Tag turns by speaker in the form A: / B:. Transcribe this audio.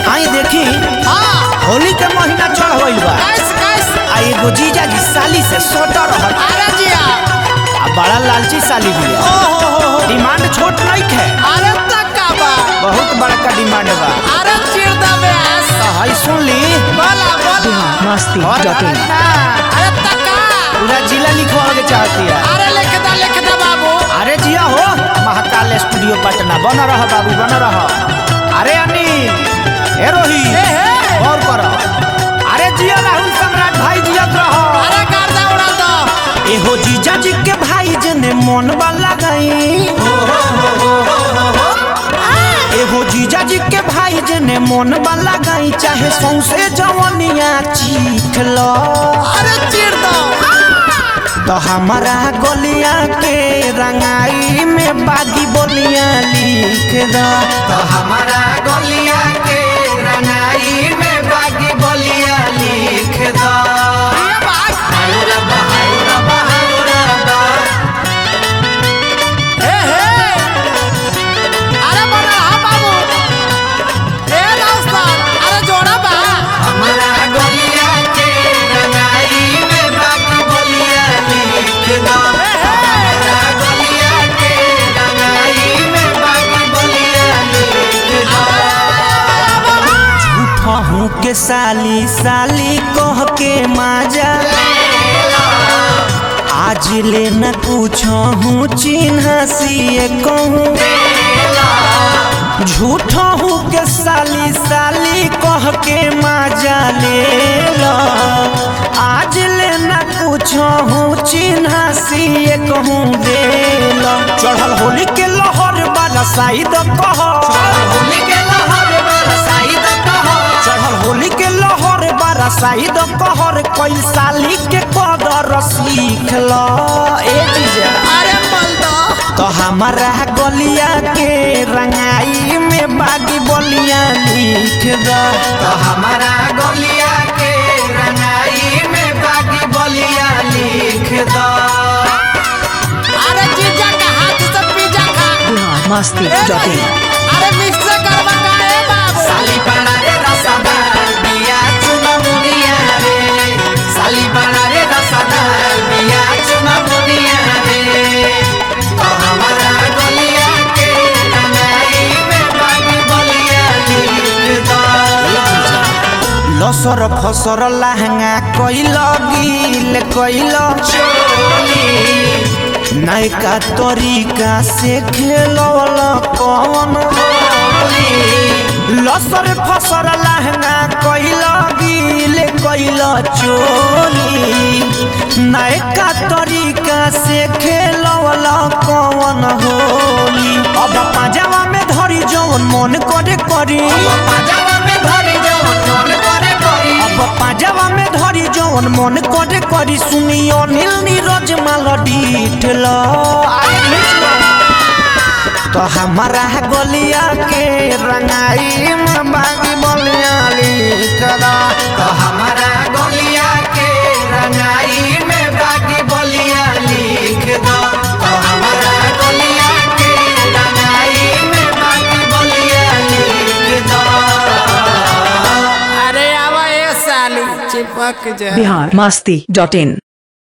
A: आई देखी
B: हाँ
A: होली के महीना चढ़ गइल बा
B: कैस कैस
A: आ एगो जीजा जी साली से सोटा रहत
B: अरे जिया
A: आ बड़ा लालची साली भी
B: ओ हो हो हो
A: डिमांड छोट नहीं है
B: अरे तक्का बा
A: बहुत बड़का डिमांड बा
B: अरे चिर दा व्यास
A: तो हई सुन ली
B: बोला बोला
C: मस्ती
A: और
C: डॉट इन
A: ना,
B: अरे तक्का
A: पूरा जिला लिखवा के चाहती है
B: अरे लिख दा लिख दा बाबू
A: अरे जिया हो महाकाल स्टूडियो पटना बन रह बाबू बन रह अरे अनिल ए रोही
B: ए हे
A: गौर कर अरे जिया राहुल सम्राट भाई जियत रह
B: अरे गर्दा उड़ा दो
A: एहो जीजा जी के भाई जने मन वाला गई एहो जीजा जी के भाई जने मन वाला गई चाहे सौसे जवनिया चीख लो
B: अरे चिर दो
A: तो हमारा गोलिया के रंगाई में बागी बोलिया लिख दो तो हमारा गोलिया के रंगाई में बागी बोलिया लिख दो
B: ये बात ए हे अरे बड़ा हा बाबू ए रास्ता अरे जोड़ा बा
A: हमारा गोलिया के रंगाई में बागी बोलिया लिख दो हमारा गोलिया के रंगाई में बागी बोलिया लिख दो झूठा हूँ के साली साली कह के माजा आज ले न पूछो हूँ चिन्ह सिए कहूँ झूठा हूँ के साली साली कह के माजा ले लो आज ले न पूछो हूँ चिन्ह सिए कहूँ दे लो चढ़ल होली के लहर वाला साइड कह होली के लहर वाला साइड कह चढ़ल होली के लहर बारा साइड कहर कोई साली के कदर सीख लो ए जीजा
B: अरे मल दो
A: तो हमारा गलिया के रंगाई में बागी बोलिया लिख दो तो हमारा गलिया के रंगाई में बागी बोलिया लिख दो
B: अरे जीजा का हाथ से पिज्जा खा
C: बिहार मस्ती
B: ए
C: डॉट
B: नहीं,
C: इन
B: अरे मिक्स करवा का ए बाबू
A: साली बड़ा रे रसदार बिया चुना मुनिया रे साली बड़ा रे रसदार बिया चुना मुनिया रे तो हमारा गलिया के रंगाई में बागी बलिया लिख दो लसर फसर लहंगा कोइल गिल कोइल चोली नयका तरीका से खेलवल कौन होली लसर फसर लहंगा कोइल गिल कोइल चोली नयका तरीका से खेलवल कौन होली अब पाजामा में धरी जवन मन करे करी पाजामा में धरी जवन मन करे करी अब पाजामा में धरी जवन मन करे करी सुनी अनिल नीरज माल डीठल तो हमारा गलिया के रंगाई में बागी बलिया लिख दो तो हमारा गलिया के रंगाई में बागी बलिया लिख दो तो हमारा गलिया के रंगाई में बागी बलिया लिख दो
B: अरे आवा ए साली चिपक जा
C: बिहार मस्ती डॉट इन